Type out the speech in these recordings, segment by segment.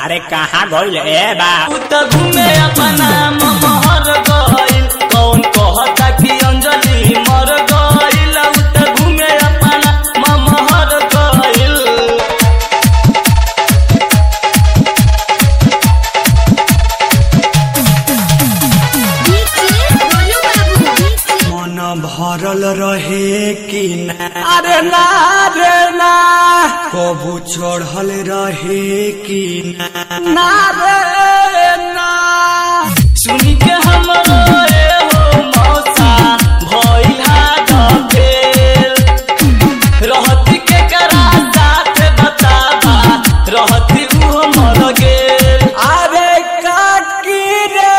अरे कहाँ गइल ए बा उ त घूमे अपना महर गइल कौन कहता कि अंजलि मर गइल उ त घूमे अपना महर गइल मन भरल रहे कि ना अरे ना रे ना कबू चढ़ल रहे कि ना ना रे ना सुनी के हमरो ए हो मौसा भइल हाथ फेल रहती के करा साथ बताबा रहती उहो मर गेल अरे काकी रे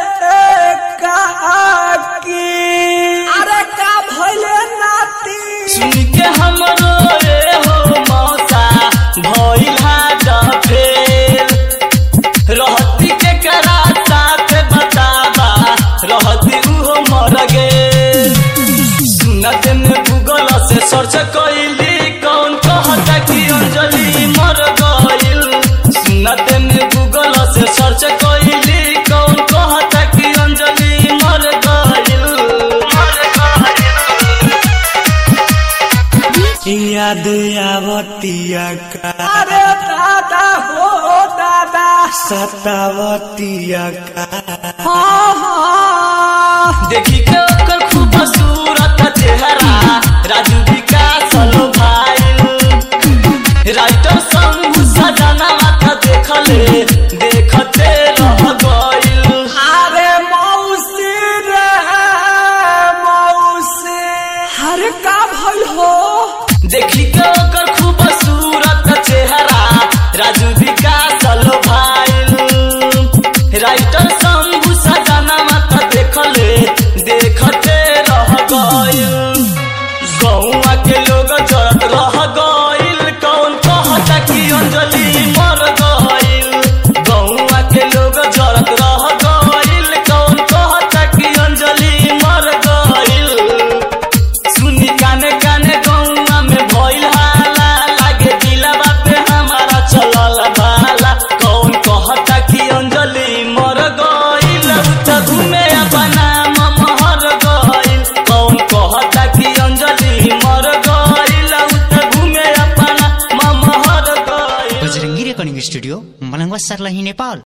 काकी अरे का भइले नाती सुन के हमरो ए हो मौसा भइल हाथ फेल रहती के करा साथ बताबा रहती उहो मर गेल सुनत में गूगल से सर्च कइली कौन कहता कि अंजलि मर गइल सुनत में गूगल से सर्च कइली कौन कहता कि अंजलि मर गइल मर गइल याद आवतिया का अरे दादा हो दादा सतावतिया का हाँ हाँ देखी के ओकर खूबसूरत चेहरा राजू विकास लो भाई राइटर शंभू सजना माथा देखले देखते रह गइल अरे मौसी रे मौसी हर का भइल हो देखी के ओकर खूबसूरत चेहरा राजू विकास लो भाई राइटर शंभू सजना माथा देखले देखते रह गइल गौवा के लोग जरत रह गइल कौन कहता कि अंजलि मर गइल गौवा के लोग जरत रह गइल कौन कहता कि अंजलि मर गइल सुनी काने काने गौवा में भइल हाला लागे दिलवा पे हमारा चलल बाला कौन कहता कि अंजलि मर गइल उ त घूमे अपना महर गइल कौन कहता कि अंजलि मर गइल उ त घूमे अपना महर गइल बजरङ्गी रेकर्डिङ स्टुडियो मलङ्गवा सर्लाही नेपाल